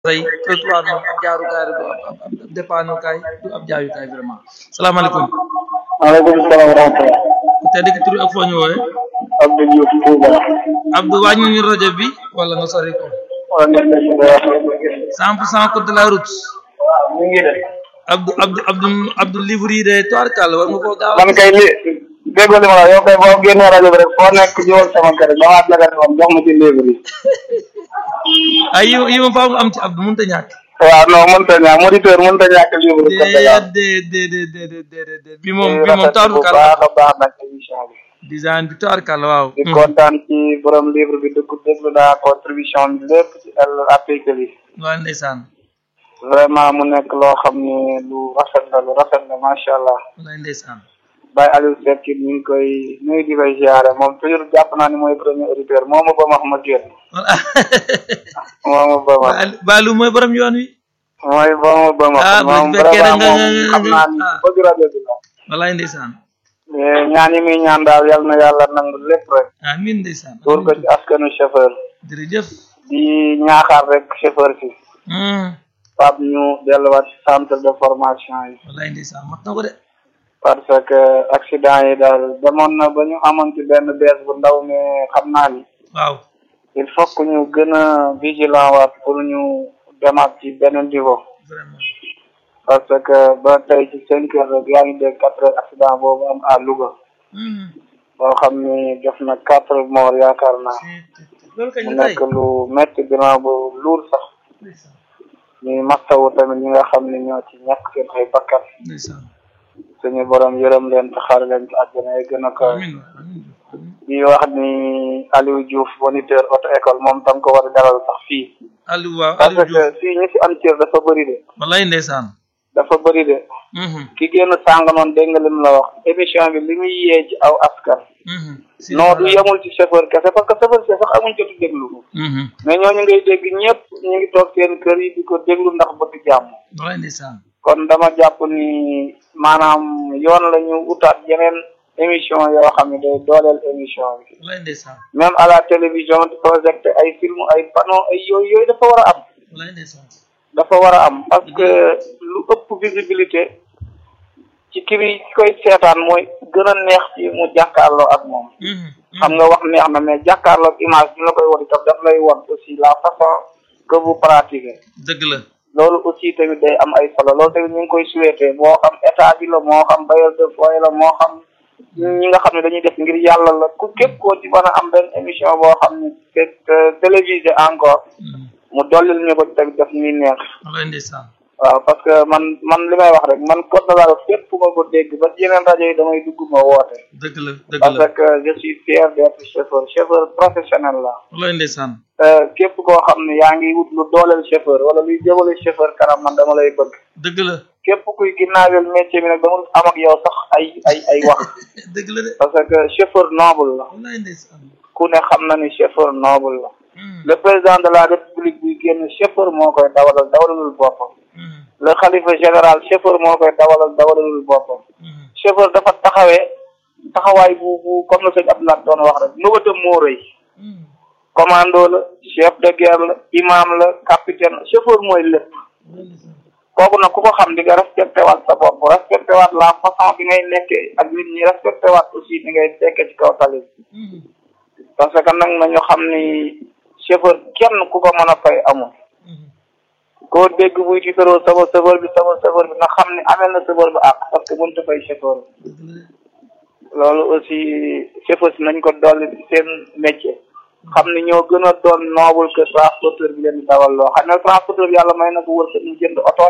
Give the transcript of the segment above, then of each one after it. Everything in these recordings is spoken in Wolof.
tey trottoir moom ab jaarukaay la du ab ab ab dépanneukaay du ab jaayukaay vraiment salaamaaleykum. maaleykum salaam wa rahmatulah. te dëkk tur ak foo ñu wooyee. Abdou Diouf Touba. Abdou wàññi ñu rajo bi wala nga sori ko. wala nga nekk si dara. cent pour cent code de la route. mi ngi de. Abdou Abdou Abdou Abdou livre yi de toirkal war nga koo gaaw man kay li déggoo li ma la yow kay boo génnee rajo bi rek foo nekk ñëwal sama kër damaat la nga moom jox ma ci livre yi. ay yi yi ma faaw nga am ci Abdou mënut a ñàkk. waaw non mënut a ñàkk moniteur mënut a ñàkk livre yi. déedéet déedéet déedéet déedéet bi moom bi moom bu toirkal baax a baax nag émission bi. design bi toirkal waaw. di kontaan ci borom livre bi dëgg déglu naa contribution bi lépp ci el article yi. waaw ndeysaan vraiment mu nekk loo xam ne lu rafet la lu rafet la macha allah. wallaay ndeysaan Baye Aliou Seck ñu ngi koy nuyu di koy ziare moom toujours jàpp naa ni mooy premier auditeur moo ma ba ma ma génn voilà moo ma ba ma Baalu mooy borom yoon wi mooy ba ma ba ma Ah, bu moom fekkee vraiment da nga- moom xam naa ni ah. bëgg rajo bi la wallaay ndeysaan mais ñaan yi muy ñaan daal yal na yàlla nangu lépp rek amiin ndeysaan tuur ko ci askanu chauffeur jërëjëf di ñaaxaar rek chauffeur si Hmm, Pape ñu delluwaat ci centre de formation yi wallaay ndeysaan mat na ko de parce que accident yi daal demoon na ba ñu amoon ci benn bees bu ndaw mais xam naa ni waaw il faut que ñu gën a vigilant waat pour ñu demaat ci benn niveau vraiment parce que ba tey ci cinq heures rek yaa ngi dégg quatre heures accident boobu am à Louga Hmm, boo xam ni def na quatre morts yaakaar naa loolu kañ mu la tey nekk lu métti bilan bu luur sax ndeysaan ñuy mastawu tamit ñi nga xam ni ñoo ci ñàkk seen ay bakkan ndeysaan suñu borom yërëm leen te xaar leen ci àjjana yi gën a kawe amiin amiin amiin di wax ni Aliou Diouf moniteur auto école moom tam ko war a dalal sax fii Aliou waaw parce Aliou Diouf que fii ñi fi am cër dafa bëri de wallaay ndeysaan dafa bëri de Mhm, ki génn sàng noonu dégg nga lim la wax émission bi li muy yee ci aw askan mhm. Si, non du voilà. yemul ci chauffeur kese parce que chauffeur kese sax amuñ jotu déglu ko Mhm, mais ñooñu ngay dégg ñëpp ñu ngi toog seen kër yi di ko déglu ndax bëgg jàmm wallaay ndeysaan kon dama jàpp ni maanaam yoon la ñu utaat yeneen émission yoo xam ne day dooleel émission bi wallaay ndeysaan même à la télévision di projeté ay film ay panneau ay yooyu yooyu dafa war a am wallaay ndeysaan dafa war a am parce que lu ëpp visibilité ci ki bi ki koy seetaan mooy gën a neex ci mu jàkkaarloo ak moom Mhm, xam nga wax neex na mais jàkkaarloo ak image bi la koy won itam daf lay won aussi la façon que vous pratiquez dëgg la loolu aussi tamit day am ay solo loolu tamit ñu ngi koy souhaité moo xam état bi la moo xam bailleur de foyer la moo xam ñi nga xam ne dañuy def ngir yàlla la ku képp koo ci mën a am benn émission boo xam ne c'est télévisé encore Mhm, mu dollil ñu ko tamit def ñuy neex wallaay ndeysaan waaw parce que man man li may wax rek man code de la route fépp fu ma ko dégg ba ci yeneen rajo yi damay dugg ma woote dëgg la dëgg parce la que je suis fier d'être chauffeur chauffeur professionnel la wallaay ndeysaan Euh, képp koo xam ne yaa ngi wut lu dooleel chauffeur wala luy jëmale chauffeur kanam man dama lay bëgg dëgg la képp kuy ginnaaweel métier bi nag dama am ak yow sax ay ay ay wax dëgg la de parce que chauffeur noble la wallaay ndeysaan ku ne xam na ni chauffeur noble la Mhm, le président de la république buy génn chauffeur moo koy dawalal dawalalul boppam mhm, le xalifa général chauffeur moo koy dawalal dawalalul boppam mhm. chauffeur dafa taxawee taxawaay bu bu comme la sëñ Abdoulaye doon wax rek nëbatam moo rëy Mhm, commando la chef de guerre la imam la capitaine la chauffeur mooy lépp wallaay ndeysaan kooku nag ku ko xam di nga respecté waat sa bopp respecté waat la façon bi ngay nekkee ak nit ñi respecté waat aussi ni ngay tekkee ci kaw tali bi Mhm, parce que nag nañu xam ni chauffeur kenn ku ko mën a fay amul mhm. koo dégg buy ci tëroo sama chauffeur bi sama chauffeur bi nga xam ni amel na chauffeur bi àq parce que mënut a fay chauffeur dëgg la de loolu aussi chauffeur si nañ ko dolli ci seen métier xam ni ñoo gën a doon noble que transporteur bi leen di dawal loo xam ne transporteur bi yàlla may na ko wër mu jënd oto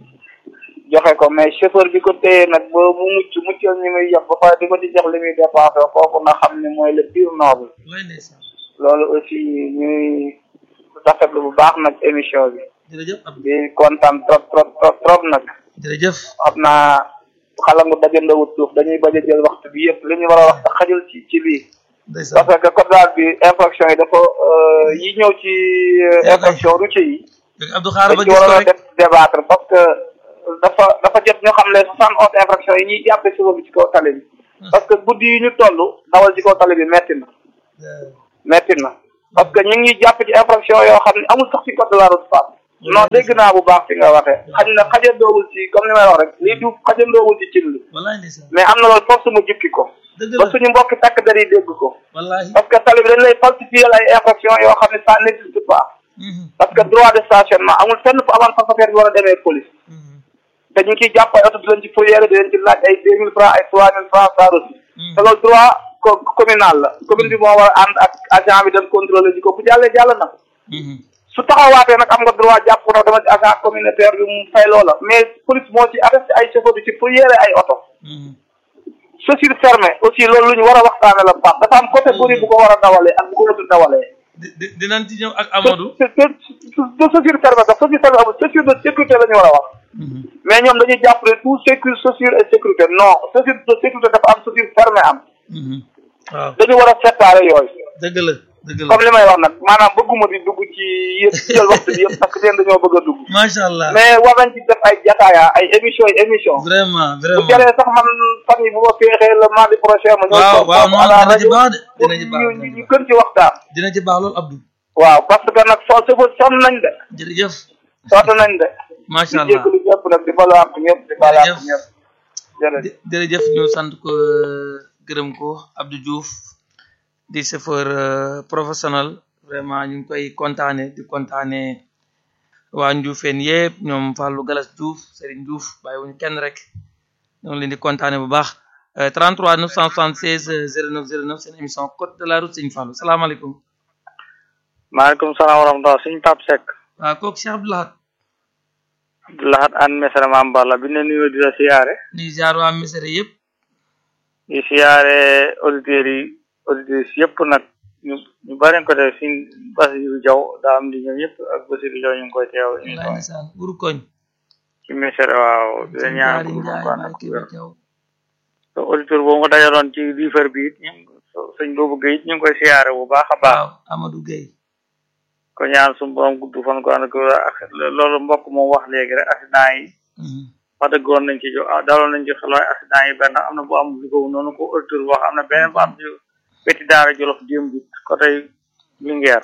joxe ko mais chauffeur bi ko téye nag ba mu mucc muccal ñi muy yëpp ba pare di ko ci jox li muy dépensé kooku na xam ni mooy le pire noble wallaay ndeysaan loolu aussi ñuy rafetlu bu baax nag émission bi jërëjëf Abdou di kontaan trop trop trop trop nag jërëjëf xam naa xalangu dajandawut suuf dañuy bañ a jël waxtu bi yëpp li ñu war a wax sax xajul ci ci lii ndeysaan parce que code daal bi infraction yi dafa euh, yi ñëw ci euh, Yeah, infraction routier yi léegi Abdou xaaral ba dañ ci gis ko waroon a rek def débattre parce que dafa dafa jot ñu xam les soixante onze infraction yi ñuy jàppe si bi ci kaw tali bi parce que guddi yi ñu toll dawal ci kaw tali bi metti na metti na parce que ñu ngi ñuy jàpp ci infraction yoo xam ne amul sax ci code de la route Pape non dégg naa bu baax fi nga waxee xañ na xajandoowul ci comme ni may wax rek lii du xajandoowul ci cin li wallaay ndeysaan mais am na loolu force mu jukki ko dëgg ba la suñu mbokki takk der yi dégg ko wallahi parce que tali bi dañ lay falsifier ay infraction yoo xam ne ça n'existe pas Mhm, parce que droit de stationnement amul fenn fu avant passager bi war a demee police mhm, te ñu ngi ciy jàpp ay oto di leen ci fourrière di leen ci laaj ay deux mille francs ay trois mille francs ça aussi mhm. te loolu droit co communal la commune bi moo war a ànd ak agent bi dem contrôler ji ko bu jàllee jàll na Mhm, su taxawaatee nag am nga droit jàpp ko nag dama ci agent communautaire bi mu fay loola mais police moo ci arrêté ay chauffeur di ci fourrière ay oto mhm. chaussure fermée aussi loolu lu ñu war a waxtaane la Pape dafa am catégorie bu ko war a dawalee ak bu ko watul dawalee di- di- dinañ ci ñëw ak Amadou te te te chaussure fermée sax chaussure fermée amul chaussure de sécurité la ñu war a wax Mhm, mais ñoom dañuy jàpp ne tout sécure chaussure et sécurité non chaussure de sécurité dafa am chaussure fermée am mhm. waaw dañu war a séparer yooyu dëgg la dëgg la comme li may wax nag maanaam bëgguma di dugg ci yëpp jël waxtu bi yëpp parce que leen dañoo bëgg a dugg macha allah mais war nañ ci def ay jataaya ay émission yi émission vraiment bu vraiment jaree sax man fan yi bu ma féexee le mardi prochain ma ñëw waaw toog waaw foofu non à la dina ci rajo baax de pour dina ci baax ñu dina ci ñu baax gën ci waxtaan dina ci baax loolu Abdou waaw parce que nag soo sëfa sonn nañ de jërëjëf sonn nañ de macha di allah jégalu ñëpp nag di balu ak ñëpp di balu ak Jërëjëf. ñëpp jërëjëf Jë- jërëjëf ñu sant ko gërëm ko Abdou Diouf di chauffeur euh, professionnel vraiment ñu ngi koy kontaane di kontaane waa Ndioufène yëpp ñoom Fallou Galas Diouf Serigne Diouf bàyyiwuñu kenn rek ñoo ngi leen di kontaane bu baax euh, 33 976 euh, 09 09 seen émission Code de la route Serigne Fallou salaamaaleykum maaleykum salaam wa rahmatulah suñ Pape Seck waaw kooku Cheikh Abdou Lahad Abdoulahat an mesara Mame Balla bi ne nuyoo di la siyaare di jaar waa Misere yëpp di siyaare auditeurs yi auditeurs yëpp nag ñu ñu bari ko def suñ Basiru Jaw daa am di ñëw yëpp ak Basiru Jaw ñu ngi koy teew ñu wallaay ndeysaan guru koñ ci mesara waaw di la sëñ ñaan Daari ko Njaay ko Mbay Kébé Jaw so auditeur boobu nga dajaloon ci liifar bi it ñu sëñ boobu Guèye it ñu ngi koy siyaare bu baax a baax waaw Amadou Gueye ko ñaan suñu borom gudd fan ko ànd ak ak loolu mbokk moom wax léegi rek accident yi Mhm. wax dëgg woon nañ ci jo ah daloon nañ ci xel waaye accident yi benn am na bu am lu ko noonu ko auditeur wax am na beneen bu am ci wetti daara jolof démb bi côté Linguère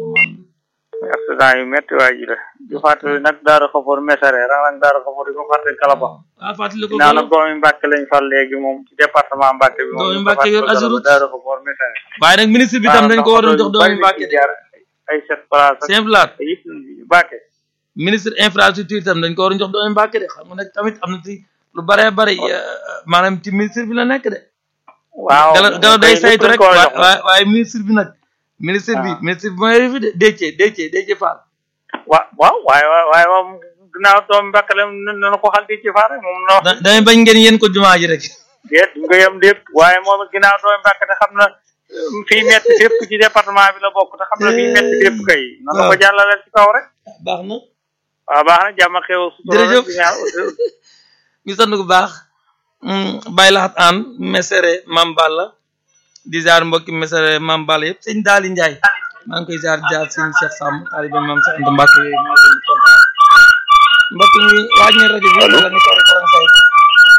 muy accident yu metti waay ji la di fàttali nag daara xafoor mesare ran nag daara xafoor di ko fàttali kalaba waaw fàttali ko ginnaaw nag ko doomi Mbàkke lañ fal léegi moom ci département Mbàkke bi moom Doomi ñu ko Mbàkke yor fàttali Kalaba, Azurut. daara xafoor mesare waaye nag ministre bi tam dañ ko waroon jox doomi Mbàkke de ay sept place ak simple laat ay yëpp Mbàkke ministre infrastructure tam dañ ko waroon jox doomi Mbàkke de xam nga nag tamit am na ci lu baree bari maanaam ci ministre bi la nekk de waaw gala gala day lépp saytu dañ rek ko war a waaye jox. waaye waaye ministre bi nag ministre bi waaw. ministre bi mooy fi de Déthié Déthié Déthié Fall wa waaw waaye waaye moom ginnaaw doomu Mbàkke la na ko xal di ci faar rek moom na wax da damay bañ ngeen yéen ko jumaa ji rek déet du nga yem déet waaye moom ginnaaw doomu Mbàkke te xam na euh, fii metti fépp ci département bi la bokk te xam na fii metti fépp kay na la ko jàllale ci kaw rek baax na waaw baax na jàmm ak xew sutura rek Jërëjëf. di ñaan ñu sant bu baax bàyyi laxat aan mesere Mam Balla di jaar mbokki mesere Mam Balla yëpp sëñ Daali Njaay maa ngi koy jaar jaar sëñ Cheikh Samb taalibe Mam Cheikh Anta Mbàkke yooyu maa ngi leen di kontaan mbokk mi waaj na rajo bi wala nga sori ko wala nga fay ko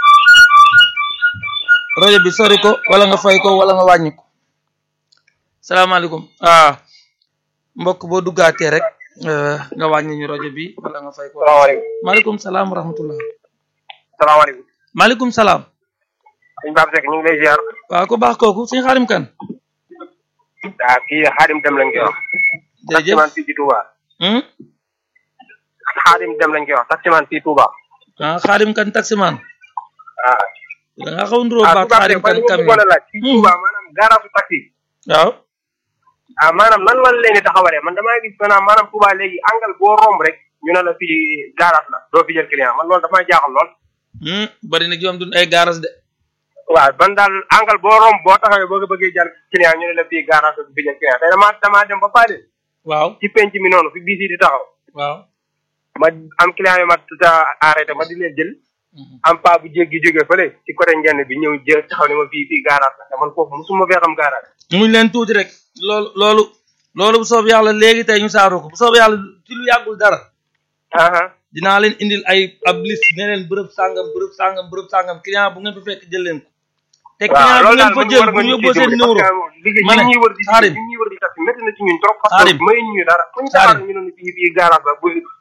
rajo bi sori ko wala nga fay ko wala nga wàññi ko salaamaaleykum ah mbokk boo duggaatee rek eh, nga wàññi ñu rajo bi wala nga fay ko salaamaaleykum maaleykum salaam wa rahmatullah salaamaaleykum maaleykum salaam sëñ Pape Seck ñu ngi lay ziar waaw ko baax kooku suñu xaarim kan ah kii xaadim dem lañ koy wax jërëjëf taximan fii ci Touba hmm? xaadim dem lañ koy wax taximan fii Touba ah xaarim kan taximan ah da nga xaw nduroo ah baat Touba xaarim Seck man kan li ma camion bëggoon a laaj fii Touba maanaam garage taxi waaw ah maanaam nan lan leen di taxawalee man damaa gis maanaam maanaam Touba léegi angal boo romb rek ñu ne la fii garage la doo fi jël client man loolu dafa jaaxal lool hmm? bari na joom dun ay garas de waaw man daal angal boo romb boo taxawee boo ko bëggee jël client ñu ne la fii garage la du fi jël client tey damaa damaa dem ba Fade waaw ci penc mi noonu fi biis yi di taxaw waaw ma am client yu ma tuta arrêté ma di leen jël Mhm. am paa bu jéggi jógee fële ci côté ngenn bi ñëw jël taxaw ne ma fii fii garage la te man foofu musuma fee xam garage muñ leen tuuti rek loolu loolu loolu bu soob yàlla léegi tey ñu saaroo ko bu soob yàlla ci lu yàggul dara aha dinaa leen indil ay ab liste ne leen bërëb sàngam bërëb sàngam bërëb sàngam client bu ngeen fa fekk jël leen ko te client bu ngeen fa jël bu ñu yóbboo seen numéro liggéey ma ne ñi ñuy wër di Xaadim ñi ñuy wër di tax métti na ci ñun trop parce Xaadim que may ñu dara fu ñu Xaadim taxaw ñu ne fii fii garage la bu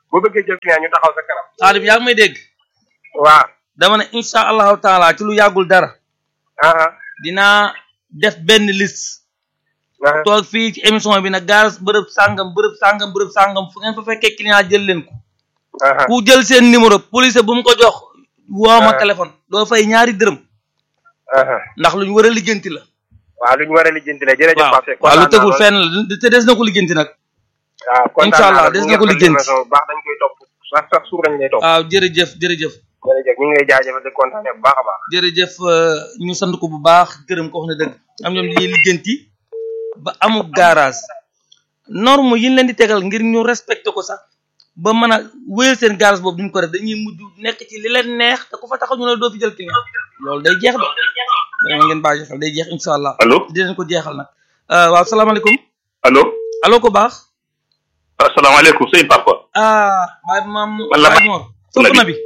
boo bëggee jël client ñu taxaw sa kanam Xaadim yaa ngi may dégg waaw dama ne incha allahu taala ci lu yàggul dara aha dinaa def benn liste aha toog fii ci émission bi nag garas bërëb sàngam bërëb sàngam bërëb sàngam fu ngeen fa fekkee client jël leen ko aha ku jël seen numéro police bu mu ko jox woo ma Ah. téléphone doo fay ñaari dërëm aha ndax lu ñu war a lijjanti la waaw lu ñu war a lijjanti la jërëjëf waaw Pape Seck waaw lu kontaan tegul naa fenn la te des na ko lijjanti nag waaw kontaan Incha allah naa des bu na ko ngeen lijjanti. émission bu baax dañ koy topp sax sax suur lañ lay topp waaw jërëjëf jërëjëf jërëjëf ñu ngi lay jaajëfal di kontaane bu baax a baax jërëjëf euh, ñu sant ko bu baax gërëm ko wax na dëgg am ñoom dañuy lijjanti ba amul garage norme yi ñu leen di tegal ngir ñu respecté ko sax ba mën a wéyal seen garage boobu duñ ko def dañuy mujj nekk ci li leen neex te ku fa taxaw ñu ne doo fi jël client loolu day jeex de dama ngeen bàyyi xel day jeex incha allah allo dinañ ko jeexal nag Euh, waaw salaamaaleykum allo allo ko baax asalaamaaleykum sëñ Papa ah baay maam Man la baay Mor sopp Nabi. na bi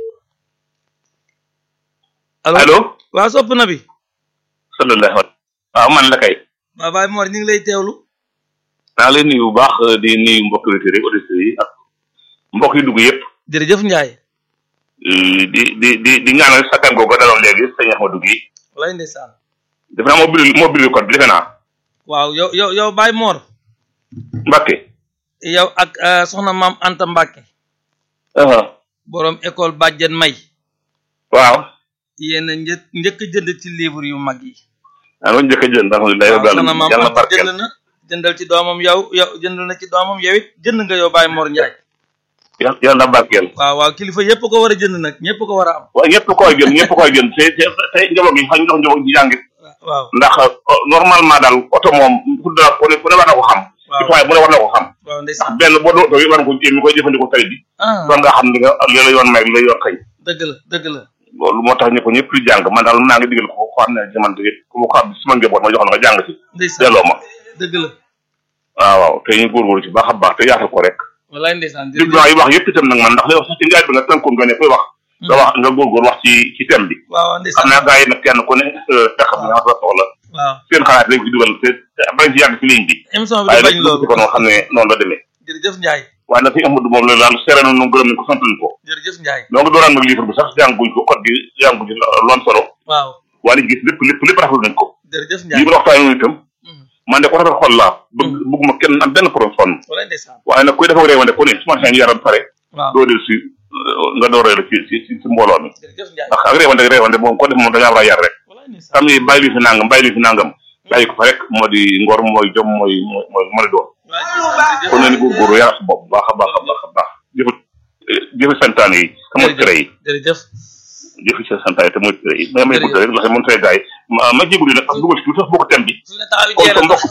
allo allo waaw sopp na bi sallallahu alayhi waaw man la kay waaw baay Mor ñu ngi lay teewlu naa leen nuyu bu baax di nuyu mbokk auditeurs yi auditeurs yi ak mbokk yi dugg yëpp jërëjëf Ndiaye di di di di ñaanal sakkan googu daloon léegi sëñ Ahmadou gi walaay ndeysaan defe naa moo bind moo bind code bi defe naa waaw yow yow yow Baye Mor Mbacke yow ak euh, soxna maam Anta Mbacke borom école Bàjjen May waaw yéen a një njëkk a jënd ci livre yu mag yi. maa ngi njëkk a jënd alhamdulilah waaw rabbil soxna alamin maam yàlla na Anta barkeel jënd na jëndal ci doomam yow yow jënd na ci doomam yow it jënd nga yow Baye Mor Ndiaye. yàlla yàlla na barkeel waaw waaw kilifa yëpp ko war a jënd nag ñëpp ko war a am. waaw ñëpp koy jënd ñëpp koy jënd te te te njaboot gi xañ ndox njaboot gi jàngit waaw ndax uh, normalement daal oto moom ku ne ku ne ku ne war na ko xam waaw citoyen bu ne war na ko xam waaw ndax ndeysaan benn boo dootoo yi war nga ko mi koy jëfandikoo tey bi ah doon nga xam li nga li la yoon may li la yoon xëy dëgg la dëgg la loolu moo tax ñëpp ñëpp di jàng man daal naa ngi digal ko ko xam ne jamono bi ku ma ko xam suma njaboot ma jox la nga jàng si ndeysaan delloo ma dëgg la waaw waaw te ñu góorgóorlu ci baax a baax te yaatal ko rek walaay ndeysaan dégg naa yi wax yëpp itam nag man ndax li wax sax ci ngaay bi nga tënkoon nga ne koy wax nga wax nga góorgóor wax ci ci thème bi waaw waaw xam ndeysaan naa gars yi nag kenn ku ne tax bi nga xam soxla waaw seen xalaat rek ci dugal te te bañ ci yàgg ci ligne bi émission bi waaye du bañ nag loolu ko noonu xam ne noonu la demee jërëjëf Ndiaye waaye nag fi Amadou moom la daal seere nañu gërëm nañ ko sant nañ ko jërëjëf Ndiaye donc dooraan nag livre bi sax jànguñ ko code bi jànguñ ci loon solo waaw waaye li gis lépp lépp lépp rafetlu nañ ko jërëjëf lii Ndiaye bu la waxtaanee noonu itam Mhm. man de ko rafet xol laa bëgg bëgguma kenn am benn problème sonn walaay ndeysaan waaye nag kuy dafa réewante ku ne su ma seen yaram pare waaw doo del si euh, nga door la ci ci ci ci mbooloo mi jërëjëf Ndiaye ndax ak réewante réewante moom ko def moom dañaa war a yar rek walaay ndeysaan xam ni bàyyi li fi nangam bàyyi li fi nangam bàyyi ko fa rek moo di ngor mooy jom mooy mooy mooy mën a doon walaay ndeysaan kon nañu góorgóorlu yar sa bopp baax a baax a baax a baax jëfa jëfa santaane yi te mooy tere yi jërëjëf jëfa sa santaane te mooy tere yi mais may gudd rek ndax mën tey gars yi ma ma jégalu nag ak dugal ci tuuti sax bokk thème bi su ne taxaw bi kon jeex sa na mbokk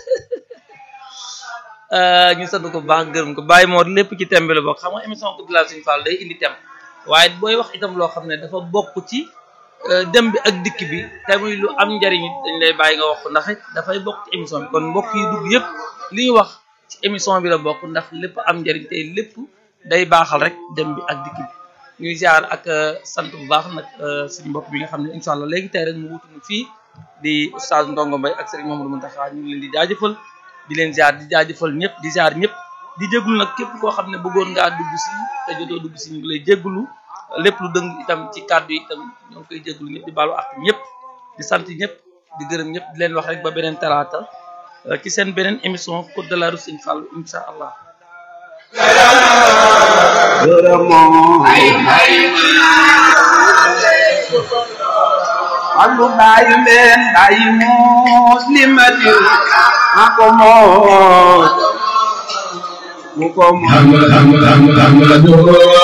ñu sant ko bu baax gërëm ko Baye Mor lépp ci thème bi la bokk xam nga émission Coupe de la Sëñ Fall day indi thème waaye booy wax itam loo xam ne dafa bokk ci euh, dem bi ak dikk bi te muy lu am njariñ it dañ lay bàyyi nga wax ko ndax it dafay bokk ci émission bi kon mbokk yi dugg yëpp li ñu wax ci émission bi la bokk ndax lépp am njariñ te lépp day baaxal rek dem bi ak dikk bi ñuy ziar ak euh, sant bu baax nag euh, suñu mbokk bi nga xam ne incha allah léegi tey rek mu wutu ñu fii di oustaz Ndongo Mbaye ak Serigne Mamadou Mountakha ñu ngi leen di jaajëfal di leen ziar di jaajëfal ñëpp di ziar ñëpp di jégglu nag képp koo xam ne bëggoon ngaa dugg si te jotoo dugg si ñu ngi lay jégglu lépp lu dëng itam ci kàddu yi itam ñoo ngi koy jégglu ñëpp di baalu ak ñëpp di sant ñëpp di gërëm ñëpp di leen wax rek ba beneen talaata euh, ci seen beneen émission Côte de la Rue Sëñ Fall incha allah Allu bàyyi leen bàyyi muslimati ma ko moos mu ko moos